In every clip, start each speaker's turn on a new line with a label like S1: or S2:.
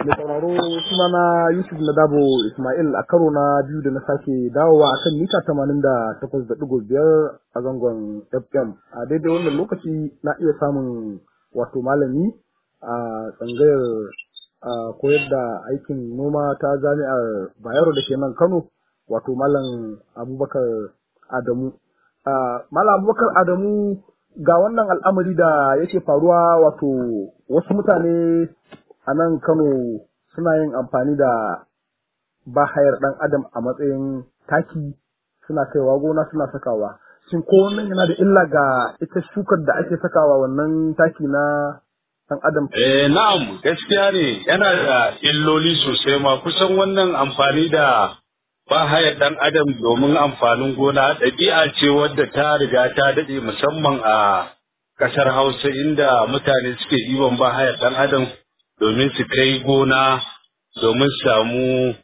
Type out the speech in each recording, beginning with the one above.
S1: Mai sauraro sunana Yusuf Nadabo Ismail a karo na biyu da na sake dawowa a kan mita tamanin da takwas da ɗigo biyar a zangon FM. A daidai wannan lokaci na iya samun wato malami a tsangayar koyar da aikin noma ta jami'ar Bayero da ke nan Kano wato Malam Abubakar Adamu. Malam Abubakar Adamu ga wannan al'amari da yake faruwa wato wasu mutane a nan Kano suna yin amfani da bahayar ɗan adam a matsayin taki suna kaiwa gona suna sakawa. Shin ko wannan yana da illa ga ita shukar da ake sakawa wannan taki na ɗan adam?
S2: Eh na'am gaskiya ne yana da illoli sosai ma kusan wannan amfani da bahayar ɗan adam domin amfanin gona ɗabi'a ce wadda ta riga ta daɗe musamman a ƙasar Hausa inda mutane suke ɗiban bahayar ɗan adam domin su kai gona domin samu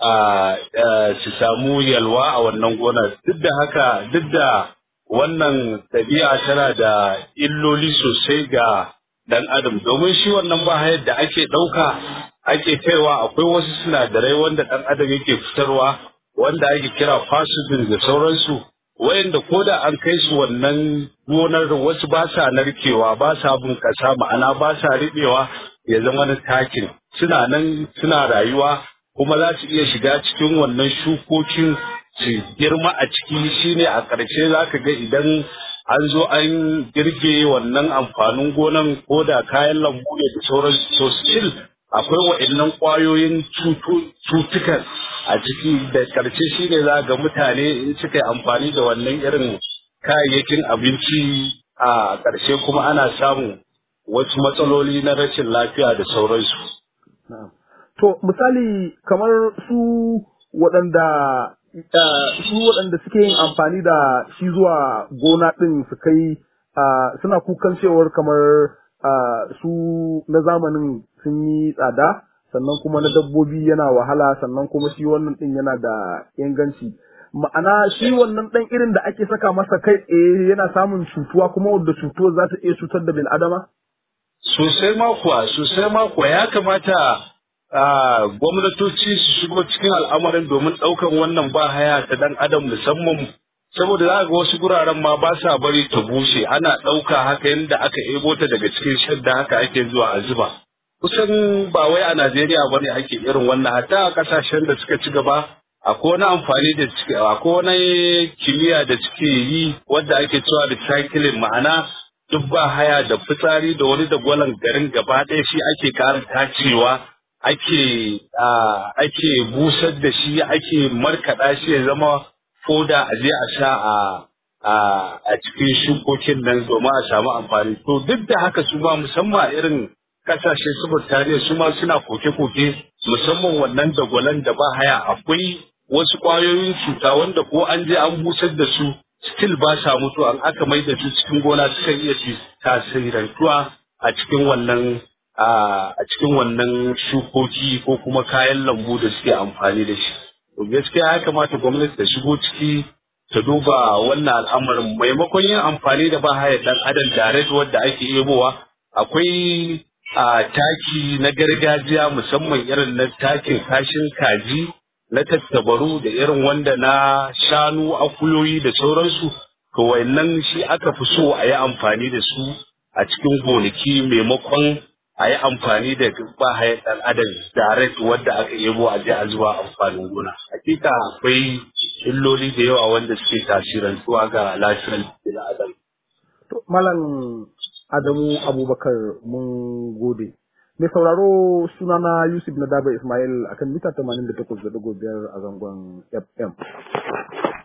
S2: su samu yalwa a wannan gona duk da haka duk da wannan ɗabi'a tana da illoli sosai ga dan adam domin shi wannan bahayar da ake ɗauka ake kaiwa akwai wasu sinadarai wanda ɗan adam yake fitarwa wanda ake kira fasudin da sauransu wayanda ko da an kai su wannan gonar wasu ba sa narkewa ba sa bunƙasa ma'ana ba sa riɓewa ya zama na takin suna nan suna rayuwa kuma za su iya shiga cikin wannan shukokin su girma a ciki shine a ƙarshe za ka ga idan an zo an girge wannan amfanin gonan ko da kayan lambu ne da sauran so still akwai wa'annan ƙwayoyin cutukan a ciki da ƙarshe shine za ga mutane in suka yi amfani da wannan irin kayayyakin abinci a ƙarshe kuma ana samun wasu matsaloli na rashin lafiya da sauransu.
S1: To misali kamar su waɗanda su waɗanda suke yin amfani da shi zuwa gona ɗin su kai suna kukan cewar kamar su na zamanin sun yi tsada sannan kuma na dabbobi yana wahala sannan kuma shi wannan ɗin yana da inganci. Ma'ana shi wannan ɗan irin da ake saka masa kai tsaye yana samun cutuwa kuma wadda cutuwar za ta iya cutar da bil'adama?
S2: Sosai ma kuwa, sosai ma kuwa ya kamata gwamnatoci su shigo cikin al'amarin domin ɗaukan wannan ba haya ta dan adam musamman saboda za ga wasu guraren ma ba sa bari ta bushe ana ɗauka haka yadda aka ebo ta daga cikin shadda haka ake zuwa a zuba kusan ba wai a Najeriya ba ne ake irin wannan hatta a ƙasashen da suka ci gaba akwai wani amfani da suke akwai wani kimiyya da suke yi wadda ake cewa recycling ma'ana duk ba haya da fitsari da wani da gwalan garin gaba ɗaya shi ake ƙara tacewa ake ake busar da shi ake markaɗa shi ya zama foda a je a sha a a cikin shukokin nan domin a samu amfani to duk da haka su ma musamman irin kasashe su Burtaniya su ma suna koke-koke musamman wannan dagwalan da ba haya akwai wasu ƙwayoyin cuta wanda ko an je an busar da su still ba sa mutu an aka mai da su cikin gona suka iya tasirantuwa a cikin wannan a cikin wannan shukoki ko kuma kayan lambu da suke amfani da shi. To gaskiya ya kamata gwamnati ta shigo ciki ta duba wannan al'amarin maimakon yin amfani da ba haya dan adam direct wadda ake yebowa akwai a taki na gargajiya musamman irin na takin kashin kaji na tattabaru da irin wanda na shanu akuyoyi da sauransu to wayannan shi aka fi so a yi amfani da su a cikin gonaki maimakon a yi amfani da bahayar ɗan adam direct wadda aka yabo a je a zuwa amfanin gona. Hakika akwai illoli da yawa wanda suke tasirantuwa ga lafiyar bil adam.
S1: Malam Adamu Abubakar mun gode. Mai sauraro sunana Yusuf Nadaba Ismail akan mita 88.5 a zangon FM.